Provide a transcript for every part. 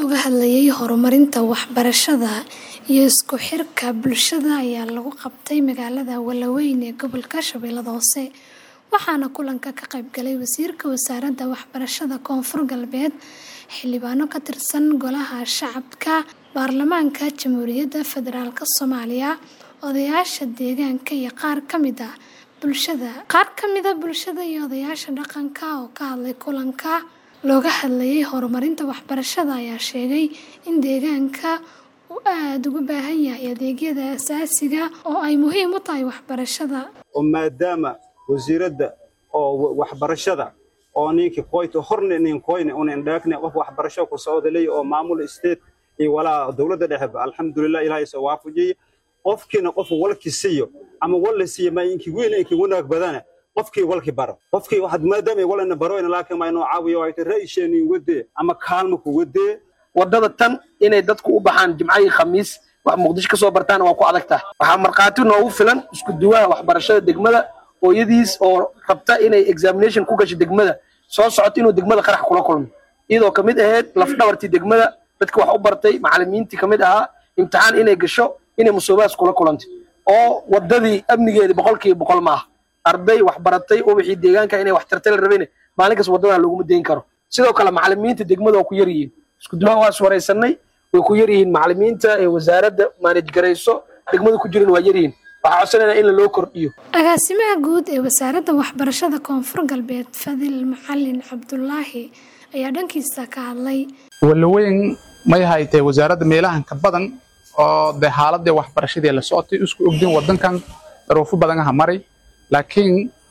looga hadlayay horumarinta waxbarashada iyo isku xirka bulshada ayaa lagu qabtay magaalada Walaweyn ee gobolka Shabeellaha Hoose waxaana kulanka ka qayb galay wasiirka wasaaradda waxbarashada Koonfur Galbeed xildhibaano ka tirsan golaha shacabka baarlamaanka Jamhuuriyadda Federaalk Soomaaliya odayaasha deegaanka iyo qaar ka mid ah bulshada qaar ka mid ah bulshada iyo odayaasha dhaqanka oo ka hadlay kulanka looga hadlayay horumarinta waxbarashada ayaa sheegay in deegaanka uu aad ugu baahan yahay adeegyada aasaasiga oo ay muhiim u tahay waxbarashada oo maadaama wasiiradda oo waxbarashada oo ninkii qoyto horne nin qoyne un indhaakne qof waxbarasho ku socda leeyahay oo maamul state iyo walaa dowladda dhexe alxamdulillah ilaahay soo waafajiyay qofkiina qof walki siiyo ama walla siiyo ma inki weyn inki wanaag badana qofkii walki baro qofkii waxaad maadaama walana baroyna laakiin ma inuu caawiyo ay tahay ra'isheeni wadee ama kaalmo ku wadee wadada tan inay dadku u baxaan jimco iyo khamiis wax muqdisho kasoo bartaan waa ku adag tahay waxaa markhaati noogu filan isku duwaha waxbarashada degmada hooyadiis oo rabta inay examination ku gasho degmada soo socoto inuu degmada qarax kula kulmo iyadoo kamid ahayd lafdhabartii degmada dadka wax u bartay macalimiintii kamid ahaa imtixaan inay gasho inay musuubaas kula kulantay oo wadadii amnigeedi boqolkiiba boqol ma ah arday wax baratay oo wixii deegaanka inay wax tartay la rabayne maalin kas waddadan laguma dayn karo sidoo kale macalimiinta degmada waa ku yar yihiin isku duwaha waa iswaraysanay way ku yar yihiin macalimiinta ee wasaaradda maanaj garayso degmada ku jiran waa yar yihiin waxaa codsanayna in loo kordhiyo agaasimaha guud ee wasaaradda waxbarashada koonfur galbeed fadil macalin cabdulaahi ayaa dhankiisa ka hadlay walaweyn may haytee wasaaradda meelahan ka badan oo dee xaaladii waxbarashadii la socotay isku ogdin wadankan daruufo badan aha maray laakiin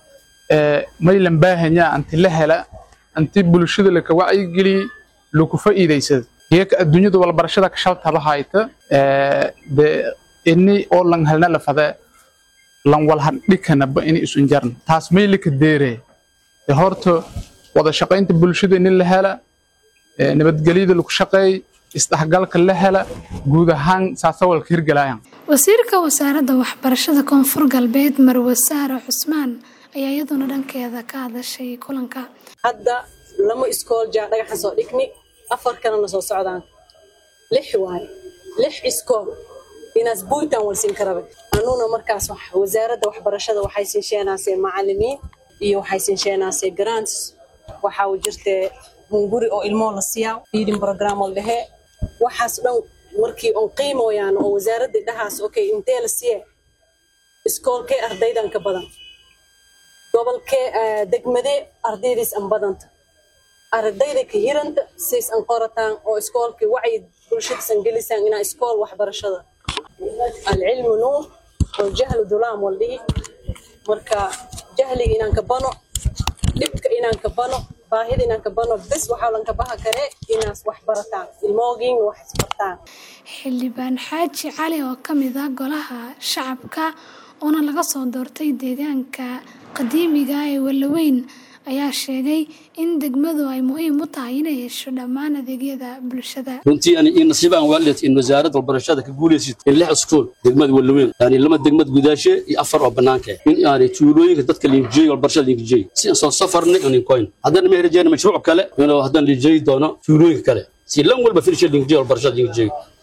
may lan baahanya anti la hela anti bulshada laka wacyigeliy laku fa'iidaysada geeka adduunyada walbarashada ka shaltaba hayta de ini oo lan helna lafade lan walhadhikanaba ini isun jarna taas may laka deere de horta wada shaqaynta bulshada ini la hela nabadgelyada lagu shaqeey isdhexgalka la hela guud ahaan saasawalka hirgalayan wasiirka wasaaradda waxbarashada koonfur galbeed marwe saare cusmaan ayaa iyaduna dhankeeda ka hadashay kulanka hadda lama iskool jaa dhagaxan soo dhigni afar kalena soo socdaan lix waaye lix iskool inaas buyntan walsiin karabe anuna markaas wasaaradda waxbarashada waxay siinsheenaasee macalimiin iyo waxay siinsheenaasee grants waxaa jirtee hunguri oo ilmoo la siiyaa feeding program oo dhehee waxaas dhan markii on qiimoyaan oo wasaaraddii dhahaas okay intee la siye iskoolkee ardaydan ka badan gobolkee degmadee ardaydiis an badanta ardayda ka hiranta siis an qorataan oo iskoolkii wacyi bulshadiisan gelisaan inaa iskool waxbarashada alcilmu nuur waljahlu dulaam waldhihi marka jahliga inaan ka bano dhibka inaan ka bano baahida inaan ka bano bes waxaa lanka baha kare inaas wax barataan ilmoogiin wax isbartaan xildhibaan xaaji cali oo ka mid ah golaha shacabka oona laga soo doortay deegaanka qadiimiga ee walaweyn ayaa sheegay in degmadu ay muhiim u tahay inay hesho dhammaan adeegyada bulshada runtii ani in nasiib aan waalid in wasaaradda waxbarashada ka guulaysid in lix iskool degmada walaweyn yani lama degmad gudaashe iyo afar oo bannaanka in yani tuulooyinka dadka liinjiyey waxbarashada liinjiyey si aan soo safarnay oo ninkoyn haddana ma herajeyna mashruuc kale inuu haddana liinjiyi doono tuulooyinka kale si lan walba firsha liinjiyey waxbarashada liinjiyey